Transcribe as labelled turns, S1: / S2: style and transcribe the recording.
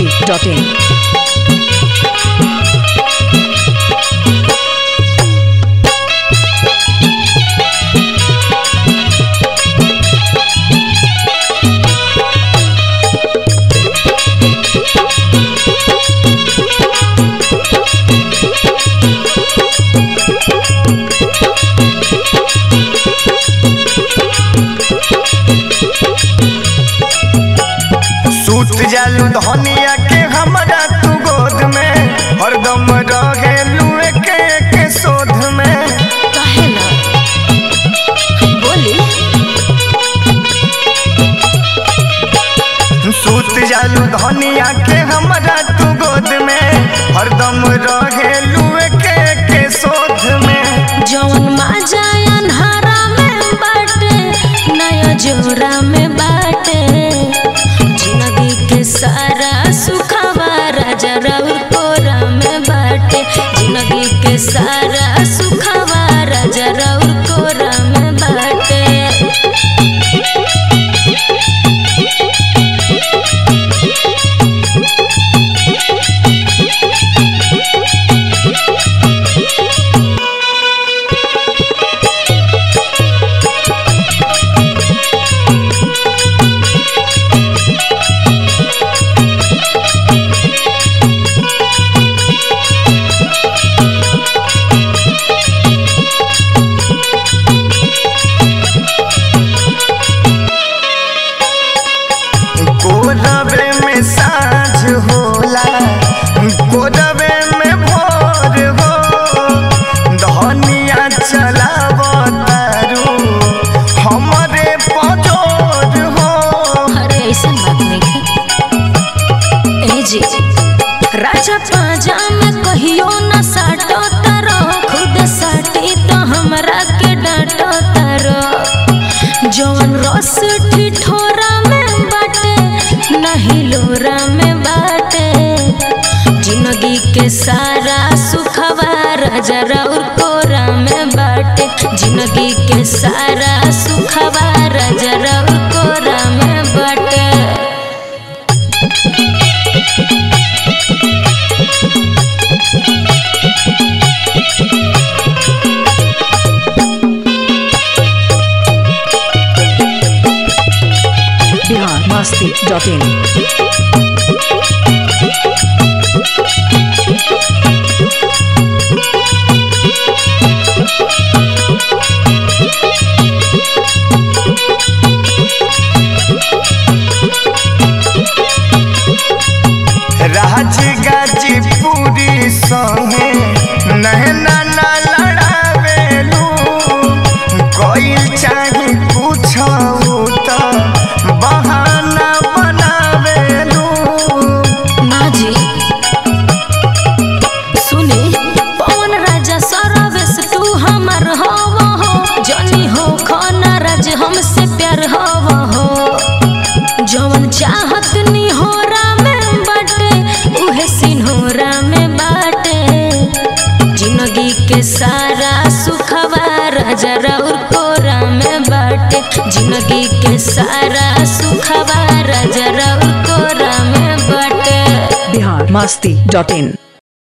S1: biharmasti.in
S2: सूत जालू धनिया के हमरा तू गोद में हरदम रहेलू एके एके शोध में
S3: काहे ना बोली
S2: सूत जालू धनिया के हमरा तू गोद में हरदम रहेलू एके एके शोध में
S3: जौन माजा अन्हारा में बाटे नया जोरा में बाटे जिंदगी के सारा सुखवा राजा राउर कोरा में बाटे जिंदगी के सारा सुखवा राजा राउर कोरा में बाटे
S2: कोरबे में साँझ होला कोरबे में भोर हो धनिया चलाव तारू हमरे पजोर हो
S3: अरे ऐसा बात नहीं है ए जी राजा पाजा में कहियो न साटो तारो खुद साटी तो हमरा के डांटो तारो जवन रस ठिठोरा में बाटे नहीं लोरा में बाटे जिंदगी के सारा सुखवा राजा राउर कोरा में बाटे जिंदगी के सारा सुखवा राजा राउर कोरा में बाटे
S1: biharmasti.in
S2: राज गाजीपुरी संगे नहना ना लड़ावेलू कोई चाहे पूछो तो बहाना बनावेलू
S3: ना जी सुनी पवन राजा सरवेश तू हमर हव हो जनी हो खाना राज हमसे प्यार हव हो जवन चाहत निहोरा में बाटे उहे सिन्होरा में बाटे जिंदगी के सारा सुखवा राजा राउर कोरा में बाटे जिंदगी के सारा सुखवा राजा राउर कोरा में बाटे
S1: biharmasti.in